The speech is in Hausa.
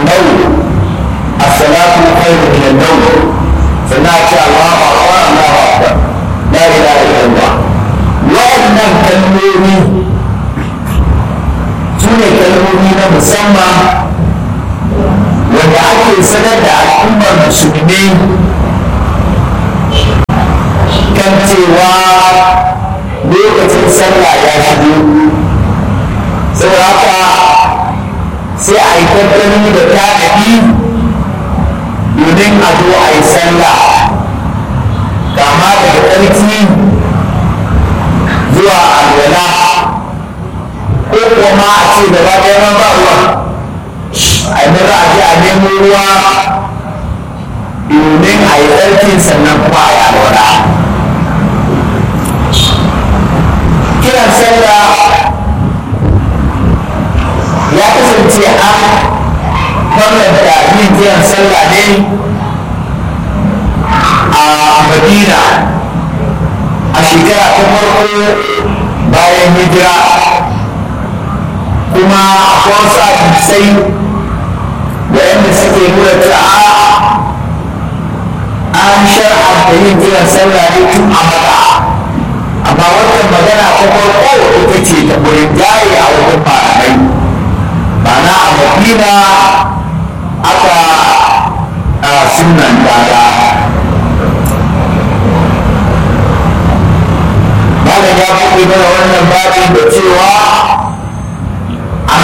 النوم الصلاة خير من النوم سمعت الله أكبر الله أكبر لا إله إلا الله وأن كلموني سنة كلموني مسمى wanda ake sanar da al'ummar musulmi kan cewa lokacin sallah ya shigo saboda haka sai a yi tattali da tanadi domin a zo a yi sallah kama daga tsarki zuwa alwala ko kuma a ce gaba ɗaya ba ruwa a yi maza a je a nemo ruwa domin a yi tsarkin sannan kuma a yi alwala kiran sallah ya kasance an bambanta yin kiran sallah ne a madina a shekara ta farko bayan hijira kuma akwai wasu hadisai waɗanda suke nuna cewa an shar'anta yin kiran sallah ne tun a maka amma wannan magana ta farko ita ce ta wurin jari a wajen malamai ma'ana a madina aka sunan dada malam ya buɗe mana wannan babin da cewa